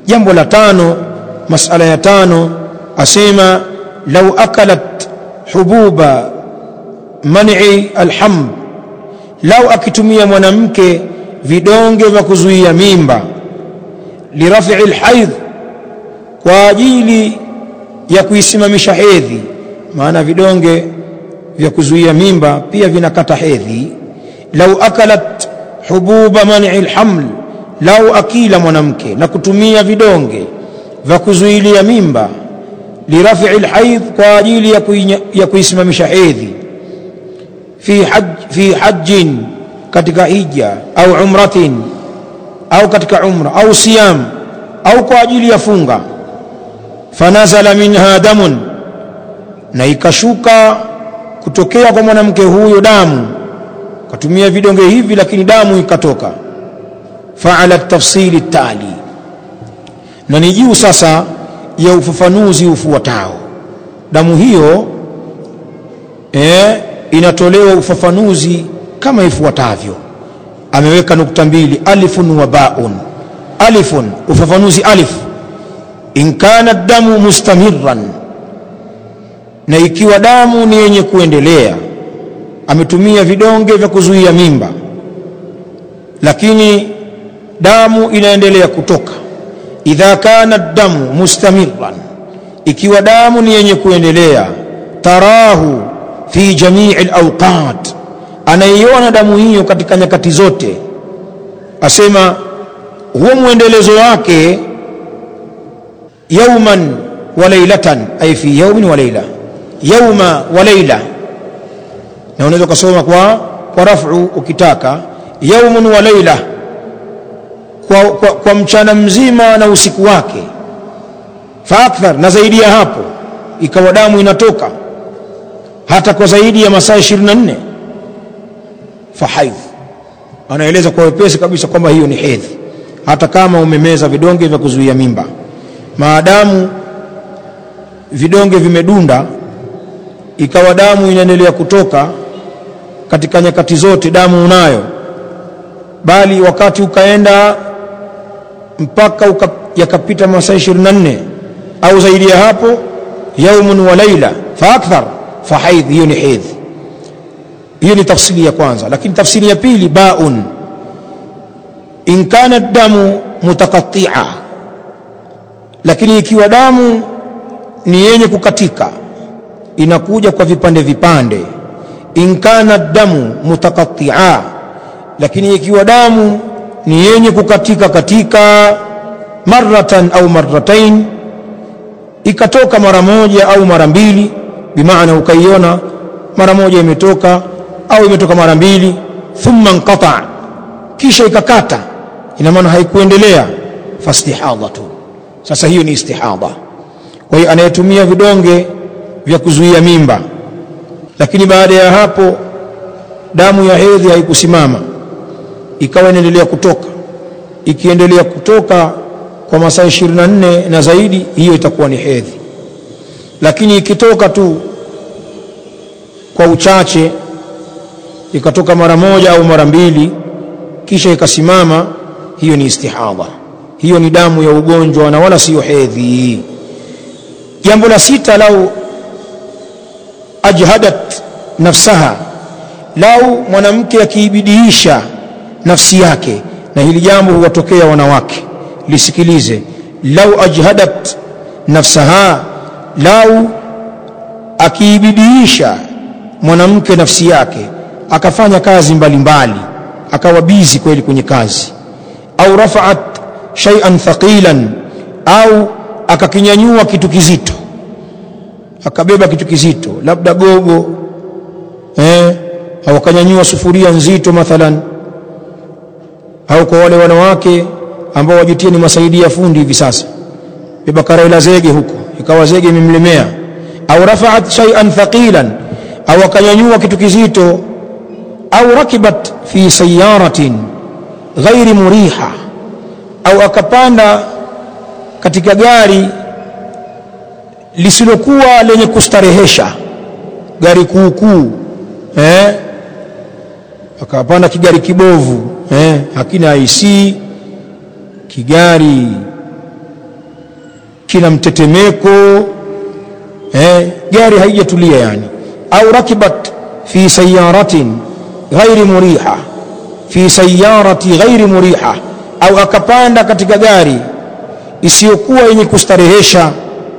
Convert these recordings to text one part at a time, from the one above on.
jambo la tano masala ya tano asema lau akalat hububa man'i alhamd lau akitumia mwanamke vidonge vya kuzuia mimba lirafi alhaidh kwa ajili ya kuisimamisha hedhi maana vidonge vya kuzuia mimba pia vinakata hedhi lau akalat hububa man'i alhaml lau akila mwanamke na kutumia vidonge vya kuzuilia mimba lirafi alhaidh kwa ajili ya, ya kuisimamisha hedhi fi haj fi hajjin katika hija au umratin au katika umra au siyam au kwa ajili ya funga fanazala minha damun na ikashuka kutokea kwa mwanamke huyo damu katumia vidonge hivi lakini damu ikatoka faala tafsili tali na ni juu sasa ya ufafanuzi ufuatao damu hiyo eh, inatolewa ufafanuzi kama ifuatavyo ameweka nukta mbili alifun wa baun alifun ufafanuzi alif in kana damu mustamirran na ikiwa damu ni yenye kuendelea ametumia vidonge vya kuzuia mimba lakini damu inaendelea kutoka idha kana damu mustamirran ikiwa damu ni yenye kuendelea tarahu fi jamii alawqat anaiona damu hiyo katika nyakati zote asema huo mwendelezo wake yauman wa lailatan ay fi yaumin wa laila yauma wa laila na unaweza kusoma kwa kwa rafu ukitaka yaumun wa laila kwa, kwa, kwa mchana mzima na usiku wake fa akthar na zaidi ya hapo ikawa damu inatoka hata kwa zaidi ya masaa 24 fa haidh anaeleza kwa wepesi kabisa kwamba hiyo ni hedhi hata kama umemeza vidonge vya kuzuia mimba maadamu vidonge vimedunda ikawa damu inaendelea kutoka katika nyakati zote damu unayo bali wakati ukaenda mpaka uka, yakapita masaa 24 au zaidi ya hapo yaumun wa laila fa akthar fa haidh hiyo ni hedhi hiyo ni tafsiri ya kwanza lakini tafsiri ya pili baun in kana damu mutakattia lakini ikiwa damu ni yenye kukatika inakuja kwa vipande vipande in kana damu mutakattia lakini ikiwa damu ni yenye kukatika katika maratan au marratain ikatoka mara moja au mara mbili bimaana ukaiona mara moja imetoka au imetoka mara mbili thumma inqata kisha ikakata ina maana haikuendelea fastihadhatu sasa hiyo ni istihadha kwa hiyo anayetumia vidonge vya kuzuia mimba lakini baada ya hapo damu ya hedhi haikusimama ikawa inaendelea kutoka ikiendelea kutoka kwa masaa 24 na zaidi hiyo itakuwa ni hedhi lakini ikitoka tu kwa uchache ikatoka mara moja au mara mbili kisha ikasimama hiyo ni istihadha hiyo ni damu ya ugonjwa na wala siyo hedhi jambo la sita lau ajhadat nafsaha lau mwanamke akiibidiisha nafsi yake na hili jambo huwatokea wanawake lisikilize lau ajhadat nafsaha lau akiibidiisha mwanamke nafsi yake akafanya kazi mbalimbali mbali, akawa bizi kweli kwenye kazi au rafaat shay'an thaqilan au akakinyanyua kitu kizito akabeba kitu kizito labda gogo eh au akanyanyua sufuria nzito mathalan au kwa wale wanawake ambao wajitia ni masaidia fundi hivi sasa beba karaila zege huko ikawa zege imemlemea au rafaat shay'an thaqilan au akanyanyua kitu kizito au rakibat fi sayaratin ghairi muriha au akapanda katika gari lisilokuwa lenye kustarehesha gari kuukuu eh akapanda kigari kibovu eh hakina IC kigari kina mtetemeko eh, gari haijatulia yani au rakibat fi sayaratin ghairi muriha fi sayarati ghairi muriha au akapanda katika gari isiyokuwa yenye kustarehesha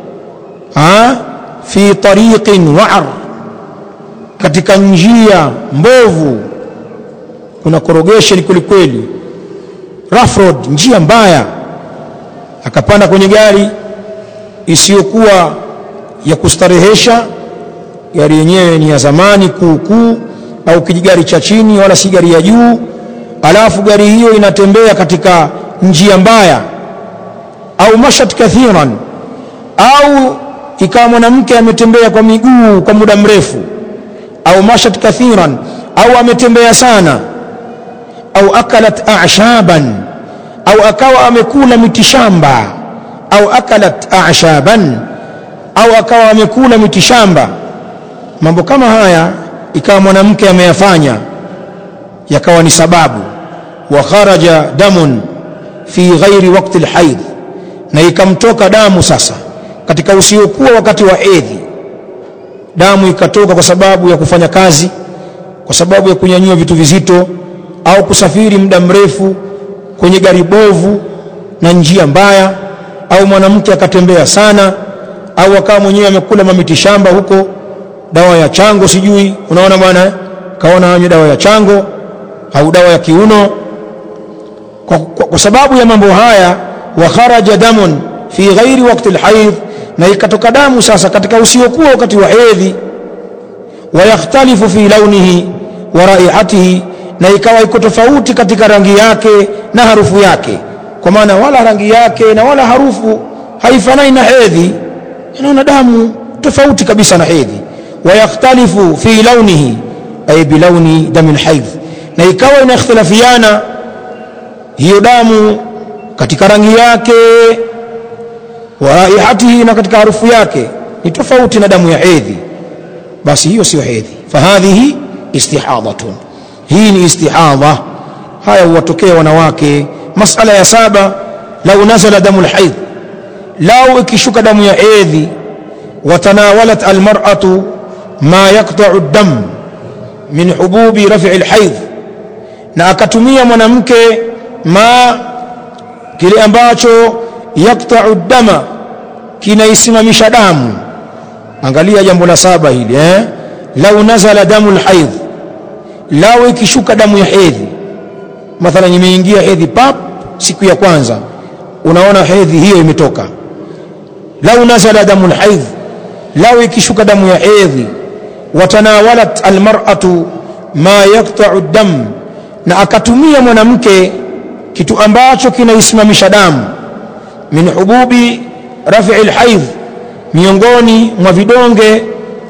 ha? fi tariqin wa'ar katika njia mbovu kuna korogesheni kwelikweli rough road njia mbaya akapanda kwenye gari isiyokuwa ya kustarehesha gari yenyewe ni ya zamani kuukuu au kijigari cha chini wala si gari ya juu alafu gari hiyo inatembea katika njia mbaya au mashat kathiran au ikawa mwanamke ametembea kwa miguu kwa muda mrefu au mashat kathiran au ametembea sana au akalat a'shaban au akawa amekula mitishamba au akalat a'shaban au akawa amekula mitishamba mambo kama haya ikawa mwanamke ameyafanya yakawa ni sababu wa kharaja damun fi ghairi waqti alhaid na ikamtoka damu sasa katika usiokuwa wakati wa hedhi damu ikatoka kwa sababu ya kufanya kazi kwa sababu ya kunyanyua vitu vizito au kusafiri muda mrefu kwenye gari bovu na njia mbaya au mwanamke akatembea sana au akawa mwenyewe amekula mamiti shamba huko dawa ya chango sijui unaona bwana kaona anywe dawa ya chango au dawa ya kiuno kwa, kwa, kwa sababu ya mambo haya wa kharaja damun fi ghairi waqti alhayd na ikatoka damu sasa katika usiokuwa wakati wa hedhi wa yakhtalifu fi launihi wa raihatihi na ikawa iko tofauti katika rangi yake na harufu yake kwa maana wala rangi yake na wala harufu haifanani na hedhi inaona damu tofauti kabisa na hedhi wa yakhtalifu fi launihi ay bilauni damil haidh na ikawa inakhtilafiana hiyo damu katika rangi yake wa raihatihi na katika harufu yake ni tofauti na damu ya hedhi basi hiyo sio hedhi fahadhihi istihadatun hii ni istihadha haya huwatokea wanawake masala ya saba lau nazala damu alhaidh lau ikishuka damu ya hedhi watanawalat almar'atu ma yaqta'u ad-dam min hububi raf'i alhaidh na akatumia mwanamke ma kile ambacho yaqta'u ad-dama kinaisimamisha damu angalia jambo la saba hili eh lau nazala damu alhaidh lau ikishuka damu ya hedhi mathalan imeingia hedhi pap siku ya kwanza unaona hedhi hiyo imetoka lau nazala damu alhaidh lau ikishuka damu ya hedhi watanawalat almar'atu ma yaqta'u ad-dam na akatumia mwanamke kitu ambacho kinaisimamisha damu min hububi raf'i alhaidh miongoni mwa vidonge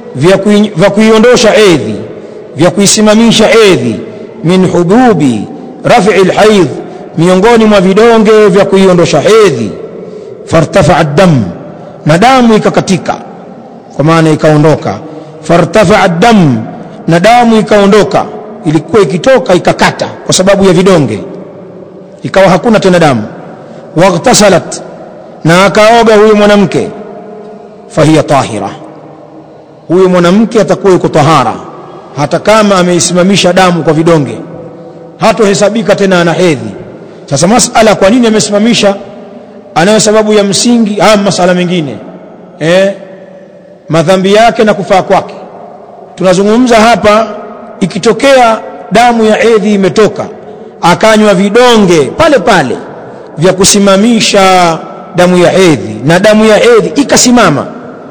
vya kuiondosha hedhi vya kuisimamisha hedhi min hububi raf'i alhaidh miongoni mwa vidonge vya kuiondosha hedhi fartafa ad-dam na damu ikakatika kwa maana ikaondoka fartafa ad-dam na damu ikaondoka ilikuwa ikitoka ikakata kwa sababu ya vidonge ikawa hakuna tena damu waghtasalat na akaoga huyo mwanamke fahiya tahira huyo mwanamke atakuwa yuko tahara hata kama ameisimamisha damu kwa vidonge hatohesabika tena ana hedhi sasa masala kwa nini amesimamisha anayo sababu ya msingi ama masala mengine eh madhambi yake na kufaa kwake tunazungumza hapa ikitokea damu ya hedhi imetoka akanywa vidonge pale pale vya kusimamisha damu ya hedhi na damu ya hedhi ikasimama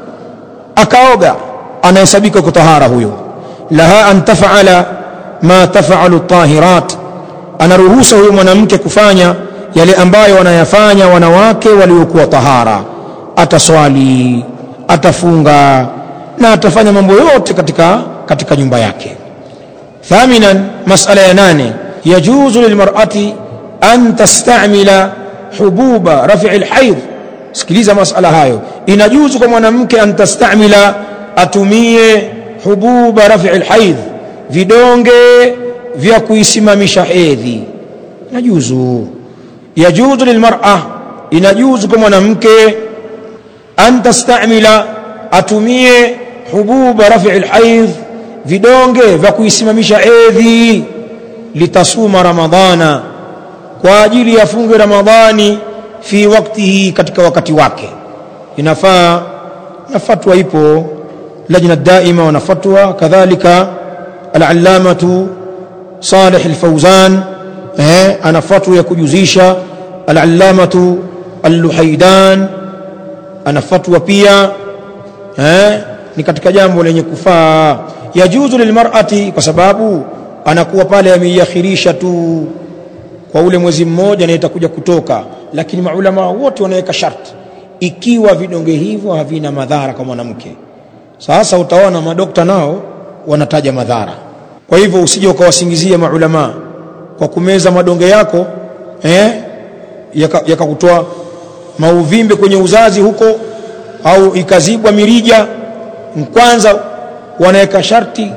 akaoga anahesabika kutahara huyo laha an tafala ma tafalu tahirat anaruhusa huyo mwanamke kufanya yale ambayo wanayafanya wanawake waliokuwa tahara ataswali atafunga na atafanya mambo yote katika katika nyumba yake thaminan masala ya nane yajuzu lilmar'ati an tastamila hububa raf'i alhayd sikiliza masala hayo inajuzu kwa mwanamke an tastamila atumie hububa raf'i alhayd vidonge vya kuisimamisha hedhi inajuzu yajuzu lilmar'a inajuzu kwa mwanamke an tastamila atumie hububa rafi alhaidh vidonge vya kuisimamisha edhi litasuma ramadhana kwa ajili ya funge ramadhani fi waktihi katika wakati wake inafaa na fatwa ipo lajna daima wana fatwa kadhalika al-allamatu Salih al-Fawzan eh ana fatwa ya kujuzisha al-allamatu al-Luhaidan ana fatwa pia eh ni katika jambo lenye kufaa yajuzu lilmar'ati kwa sababu anakuwa pale ameiakhirisha tu kwa ule mwezi mmoja na itakuja kutoka lakini maulama wote wanaweka sharti ikiwa vidonge hivyo havina madhara kwa mwanamke sasa utaona madokta nao wanataja madhara kwa hivyo usije ukawasingizia maulama kwa kumeza madonge yako eh yakakutoa yaka mauvimbe kwenye uzazi huko au ikazibwa mirija kwanza wanaweka sharti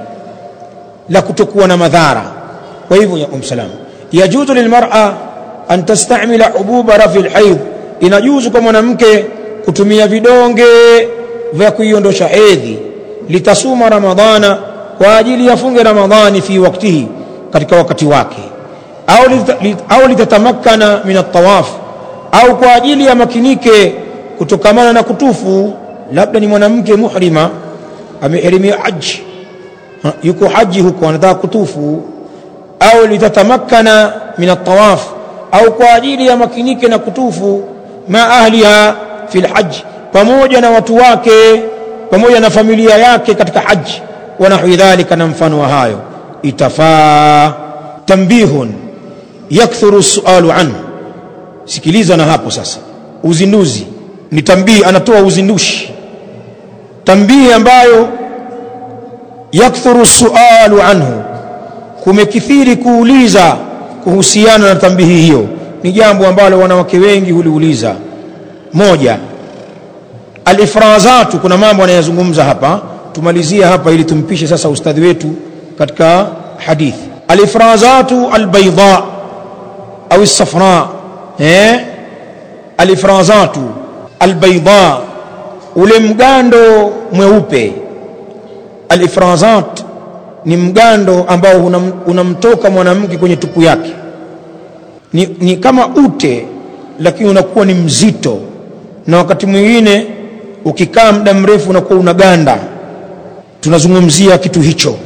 la kutokuwa na madhara kwa hivyo ya umsalam yajuzu lilmar'a an tastamila hububa rafi alhayd inajuzu kwa mwanamke kutumia vidonge vya kuiondosha hedhi litasuma ramadhana kwa ajili ya funge ramadhani fi waktihi katika wakati wake au au litatamakana min at-tawaf au kwa ajili ya makinike kutokamana na kutufu labda ni mwanamke muhrima amehirimia haji yuko haji huko anataka kutufu au litatamakana min at-tawaf au kwa ajili ya makinike na kutufu ma ahliha fi al-hajj pamoja na watu wake pamoja na familia yake katika haji wa nahwi dhalika na mfano wa hayo itafaa tambihun yakthuru sualu anhu sikiliza na hapo sasa uzinduzi ni tambii anatoa uzindushi tambii ambayo yakthuru sualu anhu kumekithiri kuuliza kuhusiana na tambihi hiyo ni jambo ambalo wanawake wengi huliuliza moja alifrazatu kuna mambo anayazungumza hapa tumalizie hapa ili tumpishe sasa ustadhi wetu katika hadithi alifrazatu albayda au الصفراء eh alifrazatu albayda ule mgando mweupe alifrazat ni mgando ambao unamtoka mwanamke kwenye tupu yake ni, ni kama ute lakini unakuwa ni mzito na wakati mwingine ukikaa muda mrefu unakuwa unaganda tunazungumzia kitu hicho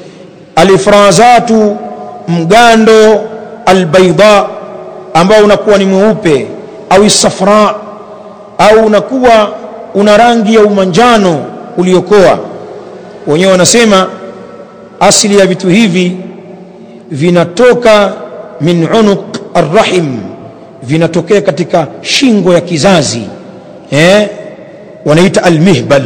alifrazatu mgando albaida ambao unakuwa ni mweupe au safra au unakuwa una rangi ya umanjano uliokoa wenyewe wanasema asili ya vitu hivi vinatoka min unuq arrahim vinatokea katika shingo ya kizazi eh wanaita almihbal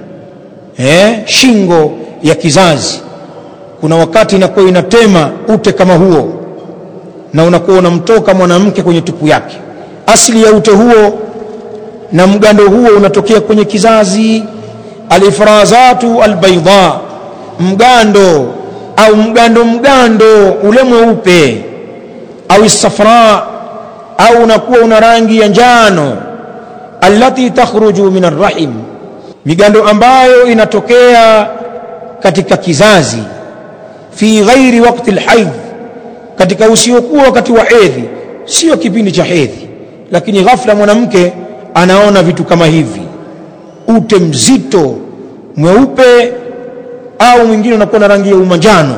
eh shingo ya kizazi kuna wakati inakuwa inatema ute kama huo na unakuwa unamtoka mwanamke kwenye tupu yake asili ya ute huo na mgando huo unatokea kwenye kizazi alifrazatu albaida mgando au mgando mgando ule mweupe au safra au unakuwa una rangi ya njano allati takhruju min arrahim migando ambayo inatokea katika kizazi fi ghairi waqti alhaidh katika usiokuwa wakati wa hedhi sio kipindi cha hedhi lakini ghafla mwanamke anaona vitu kama hivi ute mzito mweupe au mwingine unakuwa na rangi ya umanjano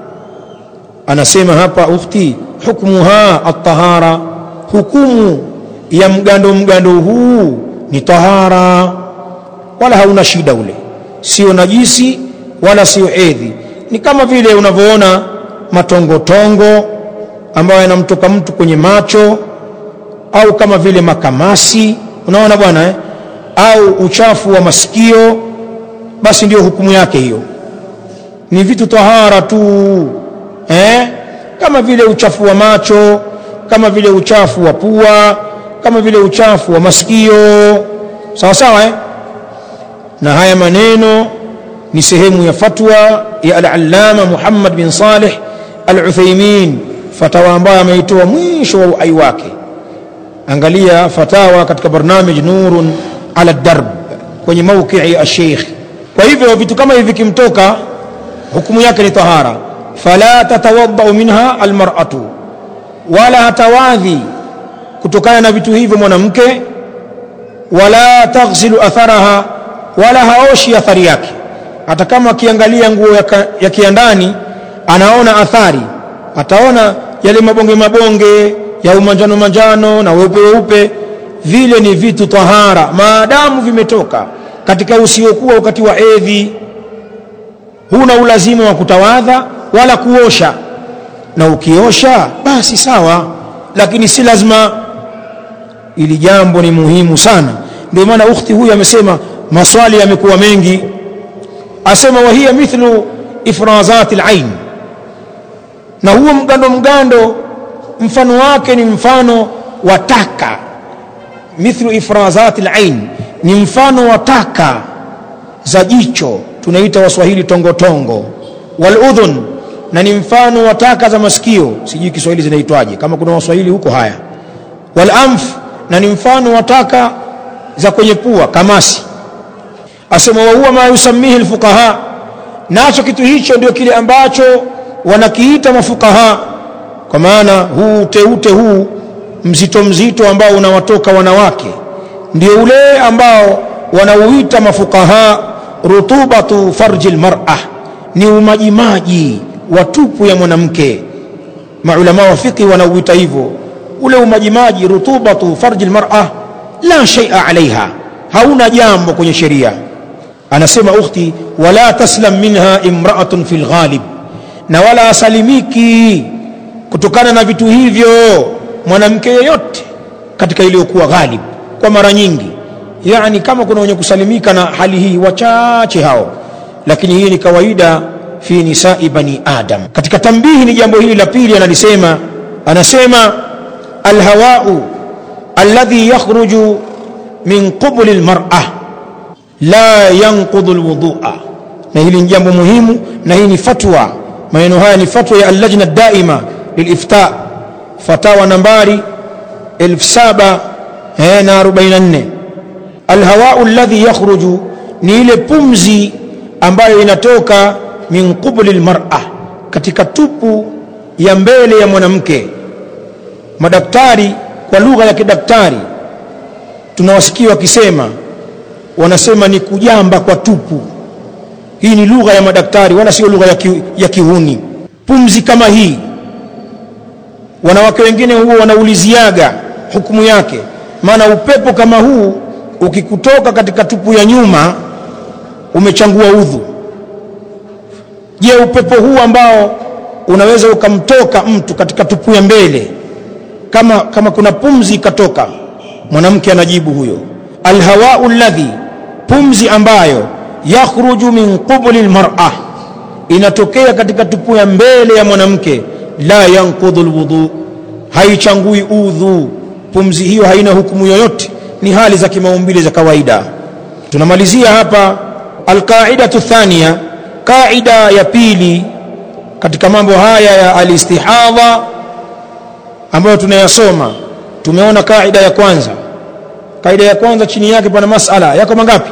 anasema hapa ukhti hukmuha at-tahara hukumu ya mgando mgando huu ni tahara wala hauna shida ule sio najisi wala sio hedhi ni kama vile unavyoona matongotongo ambayo yanamtoka mtu kwenye macho au kama vile makamasi unaona bwana eh? au uchafu wa masikio basi ndio hukumu yake hiyo ni vitu tahara tu eh? kama vile uchafu wa macho kama vile uchafu wa pua kama vile uchafu wa masikio sawa sawa eh? na haya maneno ni sehemu ya fatwa ya al-allama Muhammad bin Salih al-Uthaymeen fatawa ambayo ameitoa mwisho wa uhai wake angalia fatawa katika barnamij nurun ala darb kwenye mauqii ash-sheikh kwa hivyo vitu kama hivi vikimtoka hukumu yake ni tahara fala tatawaddau minha almar'atu wala hatawadhi kutokana na vitu hivyo mwanamke wala taghsilu atharaha wala haoshi athari yake hata kama akiangalia nguo ya kiandani anaona athari ataona yale mabonge mabonge ya umanjano manjano na weupe weupe vile ni vitu tahara maadamu vimetoka katika usiokuwa wakati wa edhi huna ulazima wa kutawadha wala kuosha na ukiosha basi sawa lakini si lazima ili jambo ni muhimu sana ndio maana ukhti huyu amesema maswali yamekuwa mengi asema wahia mithlu ifrazati alain na huo mgando mgando mfano wake ni mfano wa taka mithlu ifrazati alain ni mfano wa taka za jicho tunaita waswahili tongotongo waludhun na ni mfano wa taka za masikio sijui kiswahili zinaitwaje kama kuna waswahili huko haya walamf na ni mfano wa taka za kwenye pua kamasi asema wa huwa ma yusamihi alfuqaha nacho kitu hicho ndio kile ambacho wanakiita mafukaha kwa maana huu uteute huu mzito mzito ambao unawatoka wanawake ndio ule ambao wanauita mafukaha rutubatu farji almar'a ni umajimaji wa tupu ya mwanamke maulama wa fiqh wanauita hivyo ule umajimaji rutubatu farji almar'a la shay'a alaiha hauna jambo kwenye sheria anasema ukhti wala taslam minha imra'atun fil ghalib na wala asalimiki kutokana na vitu hivyo mwanamke yeyote katika iliyokuwa ghalib kwa mara nyingi yani kama kuna wenye kusalimika na hali hii wachache hao lakini hii ni kawaida fi nisai bani adam katika tambihi ni jambo hili la pili analisema anasema alhawau alladhi yakhruju min qubuli almar'a la yanqudhu alwudhu'a na hili ni jambo muhimu na hii ni fatwa maneno haya ni fatwa ya allajna daima lilifta fatawa nambari 1744 alhawau alladhi yakhruju ni ile pumzi ambayo inatoka min qubuli almar'a katika tupu ya mbele ya mwanamke madaktari kwa lugha ya kidaktari tunawasikia wakisema wanasema ni kujamba kwa tupu hii ni lugha ya madaktari wala sio lugha ya, ki, ya kihuni pumzi kama hii wanawake wengine huwa wanauliziaga hukumu yake maana upepo kama huu ukikutoka katika tupu ya nyuma umechangua udhu je upepo huu ambao unaweza ukamtoka mtu katika tupu ya mbele kama, kama kuna pumzi ikatoka mwanamke anajibu huyo alhawau alladhi pumzi ambayo yakhruju min qubuli almar'a inatokea katika tupu ya mbele ya mwanamke la yanqudhu alwudu haichangui udhu pumzi hiyo haina hukumu yoyote ni hali za kimaumbile za kawaida tunamalizia hapa alqaidatu thania qaida ya pili katika mambo haya ya alistihadha ambayo tunayasoma tumeona kaida ya kwanza kaida ya kwanza chini yake pana masala yako mangapi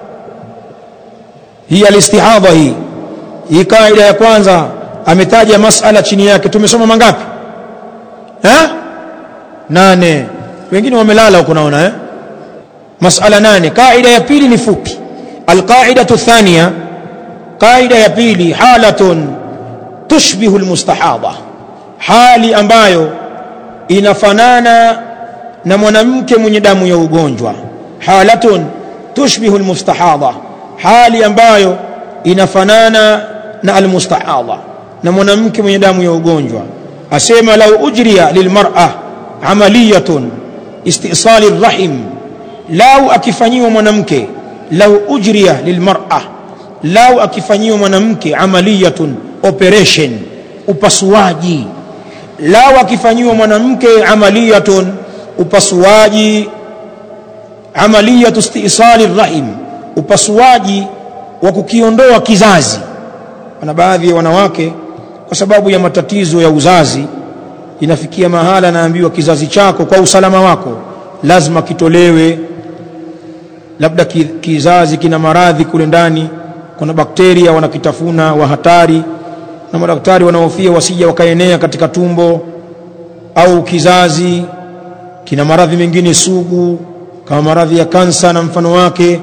hii alistihadha hii hii kaida ya kwanza ametaja masala chini yake tumesoma mangapi ha? nane wengine wamelala huko naona eh? masala nane kaida ya pili ni fupi alqaidatu thania kaida ya pili halatun tushbihu almustahadha hali ambayo inafanana na mwanamke mwenye damu ya ugonjwa halatun tushbihu almustahadha hali ambayo inafanana na almustahadha na mwanamke mwenye damu ya ugonjwa asema lau ujriya lilmar'a amaliyatun istisali rahim lau akifanyiwa mwanamke lau ujriya lilmar'a lau akifanyiwa mwanamke amaliyatun operation upasuaji lau akifanyiwa mwanamke amaliyatun upasuaji amaliyatu istisali rahim upasuaji wa kukiondoa kizazi na baadhi ya wanawake kwa sababu ya matatizo ya uzazi inafikia mahala naambiwa kizazi chako kwa usalama wako lazima kitolewe labda kizazi kina maradhi kule ndani kuna bakteria wanakitafuna wa hatari na madaktari wanaofia wasija wakaenea katika tumbo au kizazi kina maradhi mengine sugu kama maradhi ya kansa na mfano wake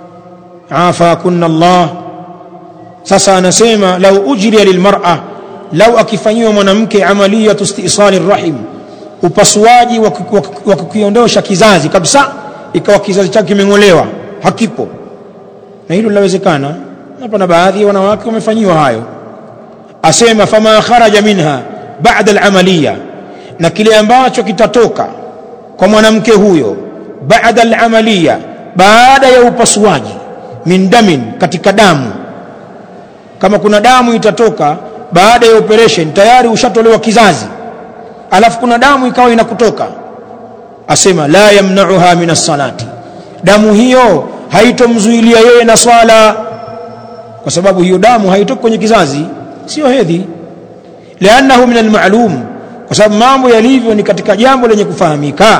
afa kunna Allah sasa anasema lau ujriya lilmar'a lau akifanyiwa mwanamke amaliyatu istisali rahim upasuaji wa kukiondosha kizazi kabisa ikawa kizazi chake kimeng'olewa hakipo na hilo linawezekana hapa na baadhi ya wanawake wamefanyiwa hayo asema fama kharaja minha ba'da al-amaliya na kile ambacho kitatoka kwa mwanamke huyo baada al-amaliya baada ya upasuaji min damin katika damu kama kuna damu itatoka baada ya operation tayari ushatolewa kizazi alafu kuna damu ikawa inakutoka asema la yamna'uha min as-salati damu hiyo haitomzuilia yeye na swala kwa sababu hiyo damu haitoki kwenye kizazi sio hedhi lianahu min al-ma'lum kwa sababu mambo yalivyo ni katika jambo lenye kufahamika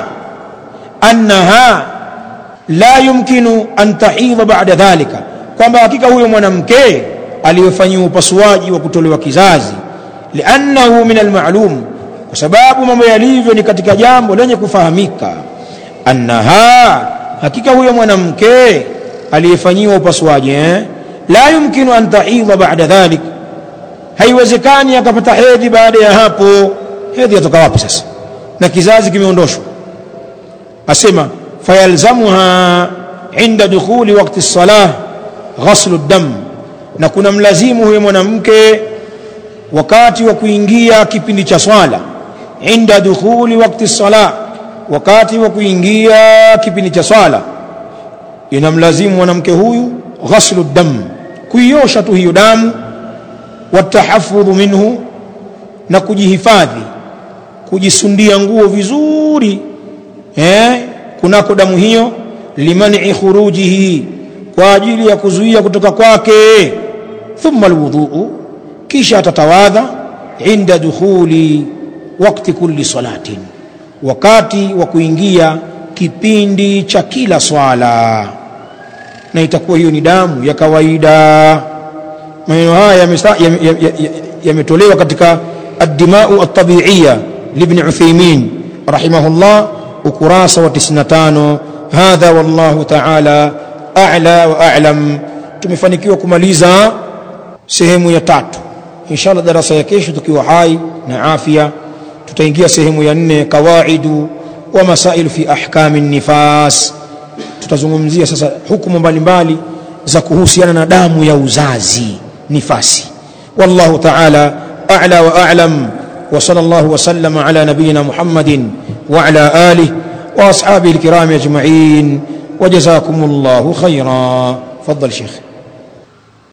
annaha la yumkinu an tahidha ba'da dhalika kwamba hakika huyo mwanamke aliyofanyiwa upasuaji wa kutolewa kizazi liannahu min almalum kwa sababu mambo yalivyo ni katika jambo lenye kufahamika annaha hakika huyo mwanamke aliyefanyiwa upasuaji eh? la yumkinu an tahidha ba'da dhalik haiwezekani akapata hedhi baada ya hapo hedhi yatoka wapi sasa na kizazi kimeondoshwa asema fayalzamuha inda dukhuli waqti as-salah ghaslu ad-dam na kuna mlazimu huyo mwanamke wakati wa kuingia kipindi cha swala inda dukhuli waqti sala wakati wa kuingia kipindi cha swala inamlazimu mwanamke huyu ghaslu dam kuiosha tu hiyo damu watahafudhu minhu na kujihifadhi kujisundia nguo vizuri eh kunako damu hiyo limani khurujihi kwa ajili ya kuzuia kutoka kwake thumma alwudhu kisha atatawadha inda dukhuli wakati kulli salatin wakati wa kuingia kipindi cha kila swala na itakuwa hiyo ni damu ya kawaida maneno haya yametolewa katika ad-dima'u at-tabi'iyya libn Uthaymeen rahimahullah ukurasa wa 95 hadha wallahu ta'ala a'la wa a'lam tumefanikiwa kumaliza sehemu ya tatu inshallah darasa ya kesho tukiwa hai na afya tutaingia sehemu ya nne kawaidu wa masailu fi ahkami nifas tutazungumzia sasa hukumu mbalimbali za kuhusiana na damu ya uzazi nifasi wallahu ta'ala a'la wa a'lam wa sallallahu wa sallama ala nabiyyina muhammadin wa ala alihi wa ashabihi alkiram ajma'in وجزاكم الله خيرا فضل شيخ